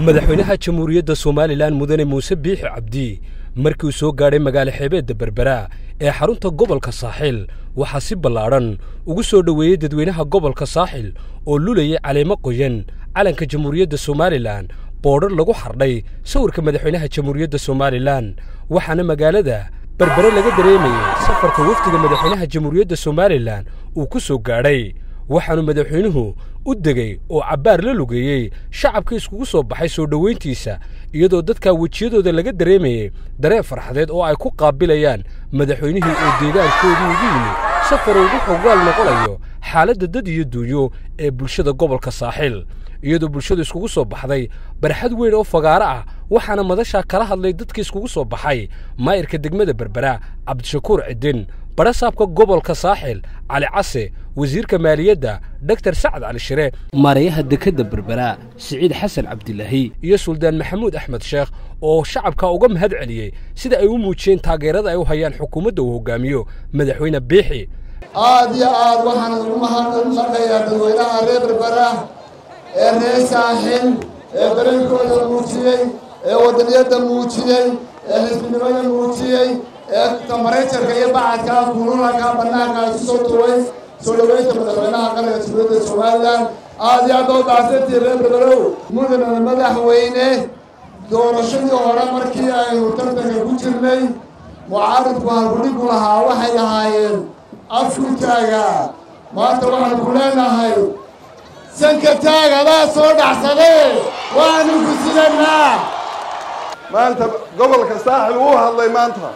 madaxweynaha jamhuuriyadda somalilan mudane muuse biixi cabdi markii uu soo gaadhay magaalo xeebeedda berbera ee xarunta gobolka saaxil waxaa si ballaadhan ugu soo dhoweeyey dadweynaha gobolka saaxil oo lulayay caleemo qoyan calanka jamhuuriyadda somalilan boodhar lagu xardhay sawirka madaxweynaha jamhuuriyadda somalilan waxaana magaalada berbere laga dareemayey safarka wafdiga madaxweynaha jamhuuriyadda somalilan uu ku soo gaadhay waxaanu madaxweynuhu u degey oo cabbaar la lugeeyey shacabkii iskugu soo baxay soo dhowayntiisa iyadoo dadkaa wejiyadooda laga dareemayey dareen farxadeed oo ay ku qaabilayaan madaxweynihii oo deegaankoodii ugu yimi safar ugu xogaal noqonayo xaaladda dad iyo duunyo ee bulshada gobolka saaxil iyadoo bulshadu iskugu soo baxday barxad weyn oo fagaaro ah waxaana madashaa kala hadlay dadkii iskugu soo baxay maayirka degmada berbera cabdishakuur cidin badhasaabka gobolka saaxil cali case wasiirka maaliyadda doktor sacad cali shire maarayaha dekedda berbera siciid xasan cabdilaahi iyo suldaan maxamuud axmed sheekh oo shacabka uga mahad celiyey sida ay u muujiyeen taageerada ay u hayaan xukuumadda uu hogaamiyo madaxweyne biixi aad iyo aad waxaan ugu mahadnaqayaa dadweynaha reer berbera ee reer saaxil ee dareenkooda muujiyey ee wadaniyadda muujiyey ee xisbinimada muujiyey ee tamarejarka iyo bacadka kuulalaka banaanka isu soo tuway soo dhoweynta madaxweynaha qaranka jamhuuriyadda somalilan aad iyo aad oo baahsantii reer berberow mudana madaxweyne doorashadii hore markii aynu tartanka ku jirnay mucaaridku halkudhigu lahaa waxay ahaayeen afku taaga maanta waxaan ku leenahay sanka taag adaa soo dhacsadee waanu ku sidanaa maanta gobolka saaxil wuu hadlay maanta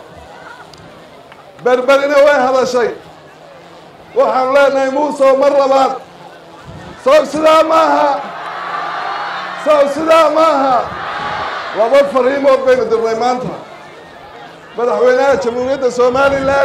berberina way hadashay waxaanu leenahay muusow mar labaad sow sidaa maaha sow sidaa maaha laba fariimood baynu dirnay maanta madaxweynaha jamhuuriyadda somalilan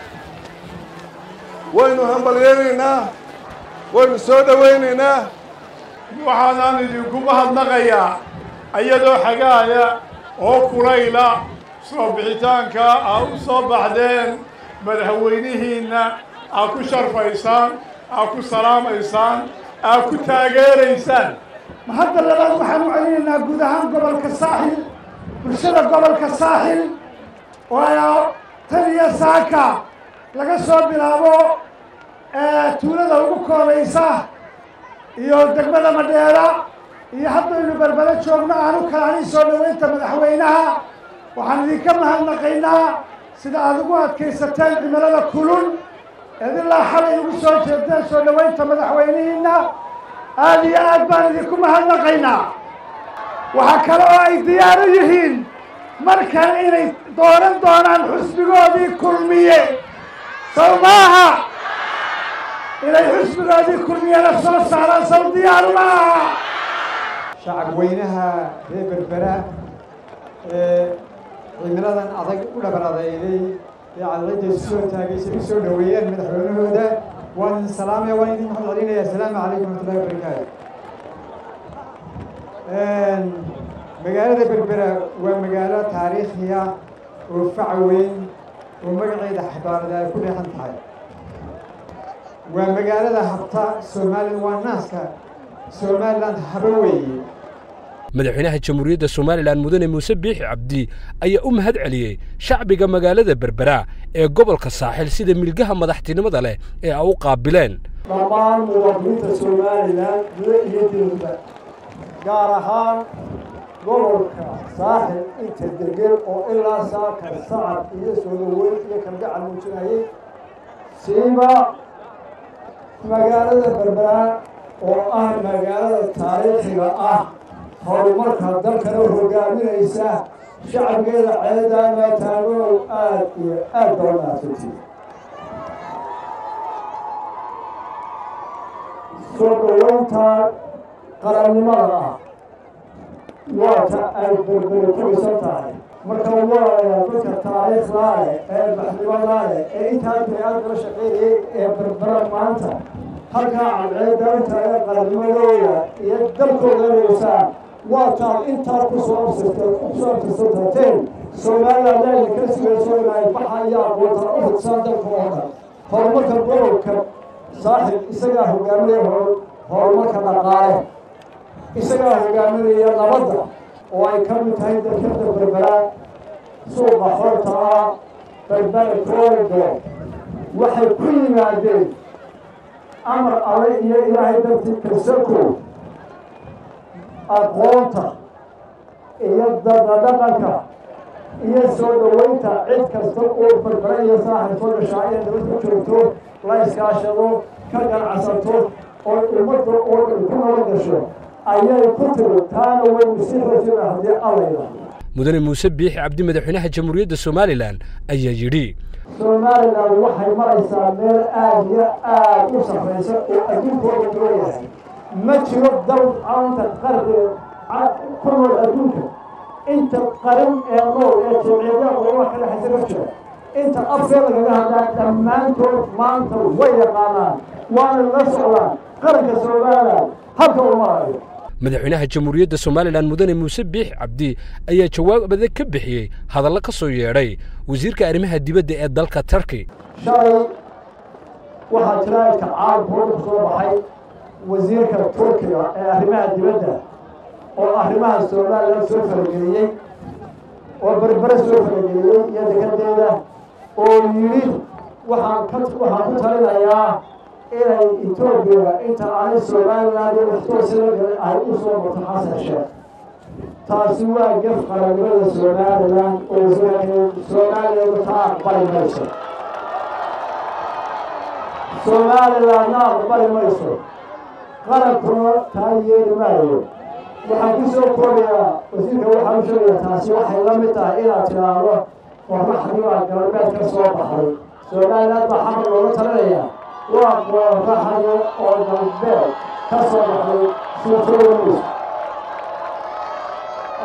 waynu hambalyeynaynaa waynu soo dhowaynaynaa waxaanaan idinku mahadnaqayaa iyadoo xagaaya oo kulayla soo bixitaanka aa u soo baxdeen madaxweynihiinna aa ku sharfaysaan aa ku salaamaysaan aa ku taageeraysaan mahadda labaad waxaan u celinaynaa guud ahaan gobolka saaxil bulshada gobolka saaxil oo ayaa tan iyo saaka laga soo bilaabo tuulada ugu koobaysa iyo degmada madheera iyo haddaynu berbere joogno aanu kalaani soo dhoweynta madaxweynaha waxaan idinka mahadnaqaynaa sida aada ugu adkaysateen cimilada kulul eed ilaa xalay ugu soo jeedeen soo dhoweynta madaxweynihiina aada iyo aad baan idinku mahadnaqaynaa waxaa kale oo ay diyaar u yihiin markan inay dooran doonaan xusbigoodii kulmiye sow maaha inay xusbigoodii kulmiyana soo saaraan sow diyaaru maaha shacab weynaha reer berbera ee cimiladan adag u dhabar adeygay ee cadcidda isu soo taagaysa u soo dhoweeyeen madaxweynahooda waan idin salaamaya waan idin maxad celinaya asalaamu calaykum waraxmatullahi wabarakaatu magaalada berbera waa magaalo taariikhiya oo fac weyn oo magaceeda xabaarada ay ku dheexan tahay waa magaalada habta somalilan waa naaska somalilan haba weeye madaxweynaha jamhuuriyadda somalilan mudane muuse biixi cabdi ayaa u mahad celiyey shacbiga magaalada berbera ee gobolka saaxil sida milgaha madaxtinimada leh ee ay u qaabileen dhammaan muwaadiniinta somalilan gudo iyo dibadba gaar ahaan gobolka saaxil inta degel oo ilaa saakar sacab iyo soo dhaweyn iyo kalgacal muujinayay siiba magaalada berbera oo ah magaalada taariikhiga ah horumarka dalkana hogaaminaysa shacabkeeda ceedaama taagow aad iyo aad baa mahadsanti soo dhaweynta qarannimada ah waata ay berbere ku dhisan tahay marka waa dadka taariikhdaa leh ee maxnimadaa leh ee intaa bini-aadkala shaqeynayay ee berbera maanta halkaa cadceedda inta ee qarannimadooda iyo dalkooda inaysaan waa taad intaa kusoo absirteen kusoo absirsantateen somaliland ayna ka sugayso inay baxa iyo aqoonta u fidsaan dalka oo dhan horumarka gobolka saaxib isagaa hogaaminaya horumarka dhaqaale isagaa hogaaminaya nabadda oo ay ka mid tahay dalkada berbera suuqa xorta ah berbera corridor waxay ku yimaadeen amar alle iyo ilaahay dartii kasako aqoonta iyo dadadhaqanka iyo soo dhoweynta cid kasta oo berbera iyo saaxil soo gashaa inay nabad ku joogto la iskaashado ka ganacsato oo ummadda oo dhan ku nabad gasho ayay ku tiri taana waynu sii rajina haddii allayda mudane muuse biixi cabdi madaxweynaha jamhuuriyadda somalilan ayaa yidhi somalilan waxay maraysaa meel aada iyo aada u sarraysa oo adduunkooda dooyahay ma jiro dal caanta qarriga ku nool adduunka inta qarin ee nool ee jimciyada qurbaha ka dhexaysa ka jira inta afkee lagaga hadlaa dhammaantood maanta way yaqaanaan waana la socdaan qaranka somalilan halka uu marayo madaxweynaha jamhuuriyadda somalilan mudane muuse biixi cabdi ayaa jawaab adag ka bixiyey hadallo ka soo yeedhay wasiirka arrimaha dibadda ee dalka turkey shalay waxaa jira ilka caalamkooda ku soo baxay wasiirka turkiga ee arrimaha dibadda oo arrimaha somalilan soo farageliyey oo berbere soo farageliyey iyo dekadeeda oo yidhi waxaan ka waxaan ku talinayaa inay etoobiya inta aanay somalilan iyo waxtoosila ay u soo marto xasan sheekh taasi waa gef qarannimada somalilan oo somalilan taa aqbali mayso somalilanna aqbali mayso qarankuna taa yeeli maayo waxaan ku soo koobayaa wasiirka waxaan u sheegayaa taasi waxay la mid tahay inaad tidhaahdo qorraxdii baa galbeed ka soo baxday somalilan baa xamar looga talinaya waa qorraxda oo galbeed ka soo baxday suurtooda mayso